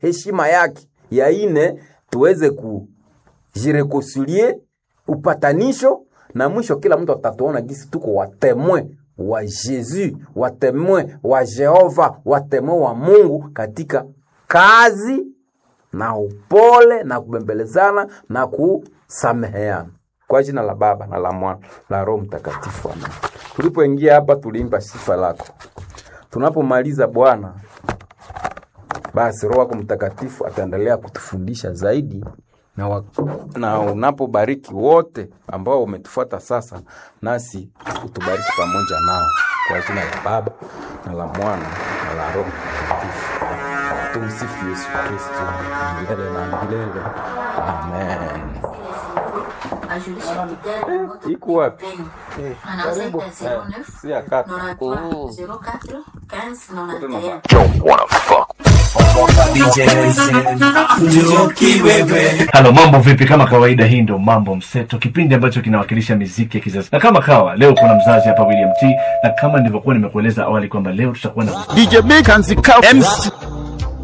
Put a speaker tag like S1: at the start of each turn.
S1: heshima yake. Ya ine tuweze kujirekoncilie upatanisho, na mwisho kila mtu atatuona gisi tuko watemwe wa Yesu, watemwe wa Jehova, watemwe wa Mungu katika kazi na upole na kubembelezana na kusameheana kwa jina la Baba na la Mwana la Roho Mtakatifu, amen. Tulipoingia hapa tuliimba sifa lako. Tunapomaliza Bwana, basi Roho wako Mtakatifu ataendelea kutufundisha zaidi na, wa, na unapobariki wote ambao umetufuata sasa, nasi utubariki pamoja nao kwa jina la Baba na la Mwana na la Roho Mtakatifu. Tumsifu Yesu Kristo milele na milele. Amen.
S2: ajulisha kidari
S1: Iko wapi?
S2: anaweza ita 09
S1: Si ya kata.
S2: 93 04 15 91
S3: Halo, mambo vipi? Kama kawaida, hii ndo Mambo Mseto, kipindi ambacho kinawakilisha miziki ya kizazi. Na kama kawa leo kuna mzazi hapa William T, na kama nilivyokuwa nimekueleza awali kwamba leo tutakuwa na
S4: DJ Big and the Cow MC